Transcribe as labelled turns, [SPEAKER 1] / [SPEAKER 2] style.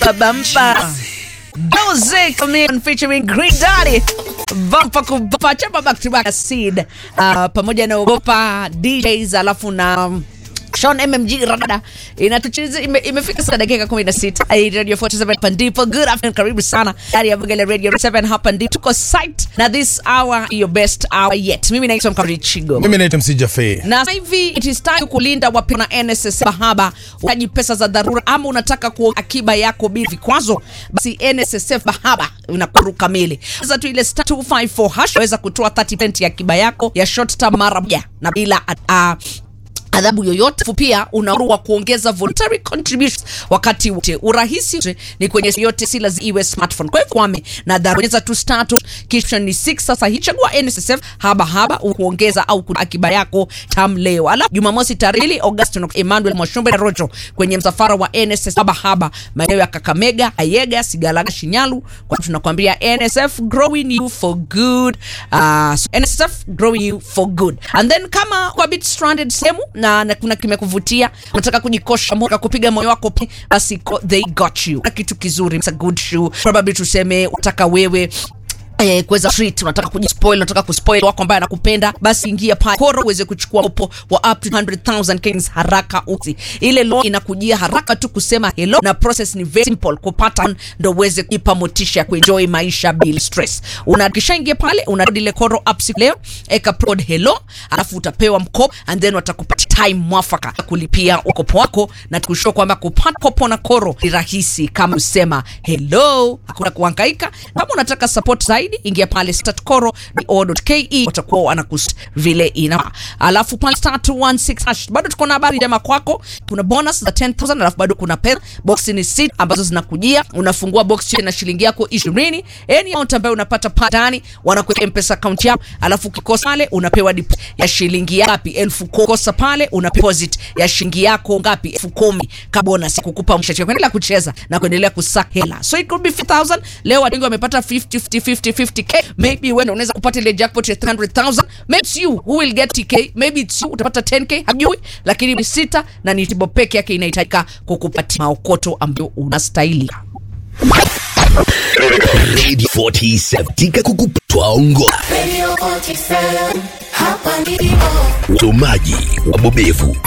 [SPEAKER 1] Bampa. Doze Chameleone featuring Green Daddy. Bumper kubumper chapa back to back seed. Uh, pamoja na Ogopa DJs alafu na um, Sean MMG Radada inatucheza ime, imefika sasa dakika 16 Ai, Radio 47 hapa ndipo good afternoon karibu sana ndani ya Bugale Radio 7 hapa ndipo tuko site na this hour your best hour yet mimi naitwa Mkamri Chigo
[SPEAKER 2] Mimi naitwa Msija Fee.
[SPEAKER 1] na sasa hivi it is time kulinda wapena NSSF Bahaba. Unahitaji pesa za dharura ama unataka kuweka akiba yako bila vikwazo, basi NSSF Bahaba inakuwa kamili. Sasa tu ile star 254 hash waweza kutoa 30% ya akiba yako ya short term mara moja na bila uh, adhabu yoyote. Pia unaruhusiwa kuongeza voluntary contributions wakati wote. Urahisi wote ni kwenye yote, si lazima iwe smartphone. Kwa hivyo kwame na dharura tu start kisha ni 6 sasa hii chagua NSSF haba haba kuongeza au kutoa akiba yako tam leo. Alafu Jumamosi tarehe Agosti na Emmanuel Mwashumbe na Rojo kwenye msafara wa NSSF haba haba maeneo ya Kakamega, Ayega, Sigalaga, Shinyalu. Kwa tunakwambia NSF growing you for good. Uh, so NSSF growing you for good. And then kama kwa bit stranded sehemu na, na kuna kimekuvutia unataka kujikosha moyo kupiga moyo wako pe, basi ko- they got you. Na kitu kizuri, it's a good shoe. Probably tuseme unataka wewe Eh, kuweza treat unataka kujispoil unataka kuspoil wako ambaye anakupenda basi ingia pale koro uweze kuchukua mkopo wa up to 100,000 Kenyans haraka usi ile loan inakujia haraka tu kusema hello na process ni very simple kupata ndo uweze kuipa motisha ya kuenjoy maisha bila stress unakishaingia pale unarudi ile koro app siku leo eka prod hello alafu utapewa mkopo and then watakupatia time mwafaka ya kulipia ukopo wako na tukushua kwamba kupata kopo na koro ni rahisi kama usema hello hakuna kuhangaika kama unataka support zaidi ingia pale statkoro.co.ke watakuwa wanakus vile ina alafu pale star 216 hash bado tuko na habari njema kwako kuna bonus za 10000 alafu bado kuna pesa box ni sita ambazo zinakujia unafungua box hiyo na shilingi yako 20 any amount ambayo unapata patani wanakuweka mpesa account yako alafu ukikosa pale unapewa deposit ya shilingi ngapi elfu kumi. kosa pale una deposit ya shilingi yako ngapi elfu kumi ka bonus ya kukupa mshachio kuendelea kucheza na kuendelea kusaka hela so it could be 5000 leo watu wengi wamepata 50 50 50 50k maybe wewe unaweza kupata ile jackpot ya 300000 maybe it's you who will get tk maybe it's you utapata 10k hajui lakini ni sita na ni tibo peke yake inahitajika kukupatia maokoto ambayo unastahili
[SPEAKER 3] Radio 47 tika kukuptwa ongoa
[SPEAKER 4] Radio 47, hapa ndipo.
[SPEAKER 3] usomaji wabobevu